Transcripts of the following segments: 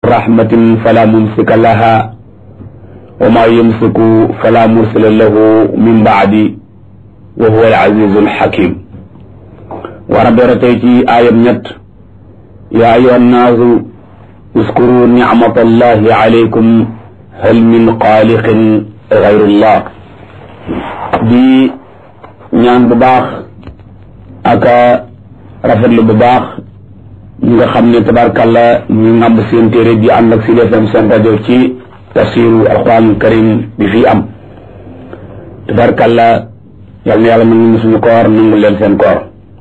rahmatin fala mumsika laha wa ma yumsiku fala mursila lahu min baadi wa huwa al-azizu al-hakim war a door tey ci aayam ñett yaa ayyuha nnaasu uskuru nicmata allahi alaykum hal min xaaliqin gayrullah di ñaan bu baax aka rafetlu bu baax ñi nga xam ne tabarkàlla ñu ngàmb seen téere bi ànd ak Sud FM seen rajo ci tafsiru alquran karim bi fii am tabarkàlla yal na yàlla nangu ñu suñu koor nangu leen seen koor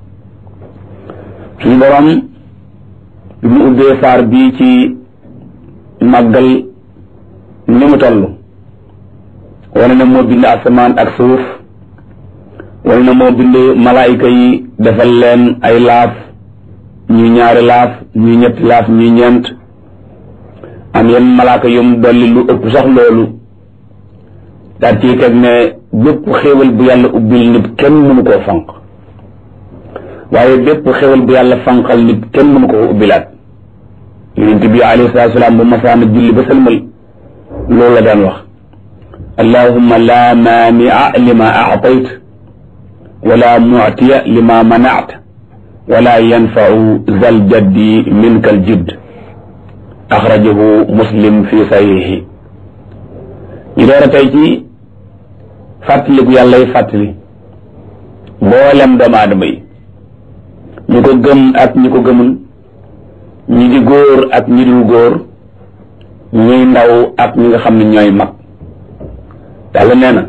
suñu borom bi mu ubbee saar bii ci màggal ni mu toll wane na moo bind asamaan ak suuf wane na moo bind malaayika yi defal leen ay laaf ñuy ñaari laaf ñuy ñetti laaf ñuy ñeent am yenn malaaka yum dolli lu ëpp sax loolu daal ciy teg ne bépp xéewal bu yàlla ubbil nit kenn mënu koo fanq waaye bépp xéewal bu yàlla fanqal nit kenn mënu ko ubbilaat yonent bi alayhi salaatu salaam bu masaana julli ba sëlmal loolu la daan wax allahumma la maania lima aatayt wala muctiya lima manact wala yanfau zal jaddi minka al jidd axrajahu muslim fi sahihi ñu door a tey ci fàttaliku yàlla y fàttali mboolem doomu aadama yi ñu ko gëm ak ñi ko gëmul ñi di góor ak ñi dul góor ñuy ndaw ak ñi nga xam ne ñooy mag yàlla nee na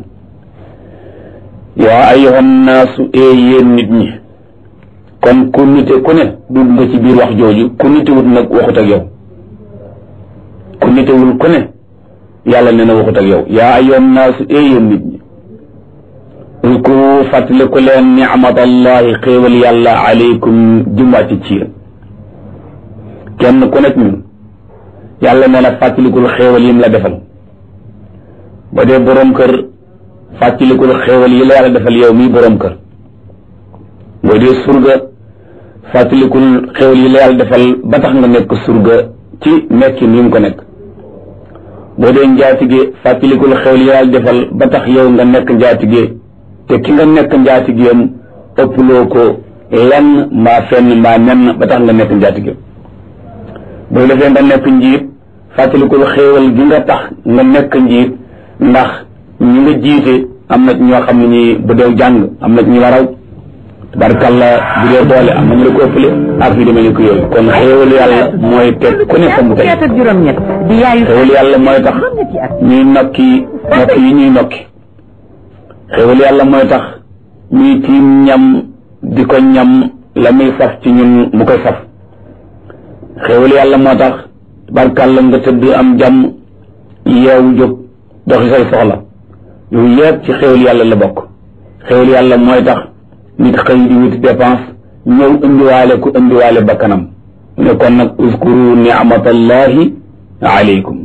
yaa ayyuhan naasu ee yéen nit ñi kon ku nite ku ne dugg nga ci biir wax jooju ku nitewut nag waxut ak yow ku nitewul ku ne yàlla nee na waxut ak yow yaa ayyuhan naasu ee yéen nit ñi uzkuru fàttaliku leen nicmatallahi xéewal yàlla aleykum jumwàcc ci yéen kenn ku nekk ñun yàlla nee na fàttalikul xéewal yim la defal ba dee boroom kër fàttalikul xéewal yi la yàlla defal yow mii boroom kër boo dee surga fàttalikul xéewal yi la yàlla defal ba tax nga nekk surga ci nekkin yi nga ko nekk boo dee njaatige fàttalikul xéewal yi la yàlla defal ba tax yow nga nekk njaatige te ki nga nekk njaatigeem ëpploo ko lenn mbaa fenn mbaa nenn ba tax nga nekk njaatige boo defee nga nekk njiit fàttalikul xéewal gi nga tax nga nekk njiit ndax ñi nga jiite am na ñoo xam ne ñi bu dee jàng am na ñu la raw tabarkalla bu dee doole am na ñu la ko ëppale ak yu demee ni ko yooyu kon xéewal yàlla mooy teg ku ne fa mu tey xéewal yàlla mooy tax ñuy nokki nokki yi ñuy nokki xéewal yàlla mooy tax ñuy tiim ñam di ko ñam la muy saf ci ñun mu koy saf xéewal yàlla moo tax barkàlla nga tëdd am jàmm yeewu jóg doxi say soxla yooyu yëpp ci xéewal yàlla la bokk xéewal yàlla mooy tax nit xëy di wuti dépense ñëw indiwaale ku indiwaale bakkanam ne kon nag uskuru ni'matallahi alaykum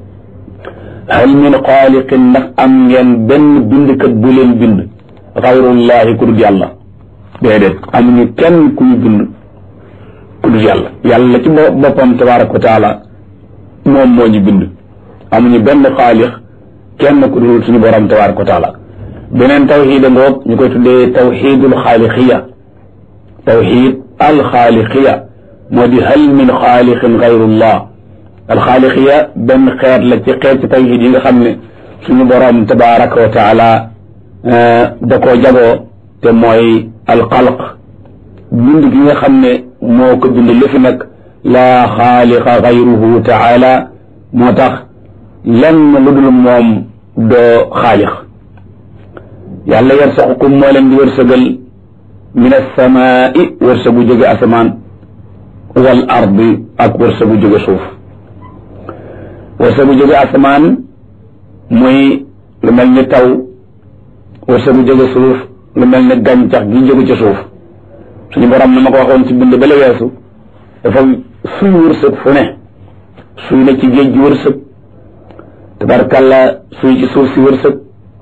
hal min xaaliqin ndax am ngeen benn bindkat bu leen bind xayrullahi ku dul yàlla déedéet amuñu kenn ku ñu bind ku dul yàlla yàlla ci boppam tabaraka wa taala moom moo ñu bind amuñu benn xaalix kenn ku dul suñu borom tabaraka wa taala beneen tawxiid a ngoog ñu koy tuddee tawxiidul xaaliqiya tawxiid alxaaliqiya moo di hal min xaalixin gayrullah alxaaliqiya benn xeet la ci xeet ci tawxiid yi nga xam ne suñu borom tabaraka wa taala da koo jagoo te mooy alxalq bind gi nga xam ne moo ko bind li fi nag laa xaaliqa gayruhu taala moo tax lenn lu dul moom doo xaalix yàlla yarsaqukum moo leen di wërsëgal min alsamaai wërsëgu jóge asamaan wal ardi ak wërsëgu jóge suuf wërsëgu jóge asamaan muy lu mel ni taw wërsëgu jóge suuf lu mel ni gàncax gi jóge ci suuf suñu borom na ma ko waxoon ci bind ba la weesu dafa suy wërsëg fu ne suy na ci géej gi wërsëg tabarkalla suy ci suuf si wërsëg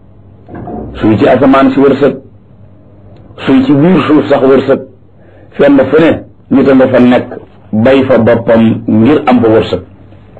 suy ci asamaan si wërsëg suy ci biir suuf sax wërsëg fenn fu ne nit a nga fa nekk bay fa boppam ngir am fa wërsëg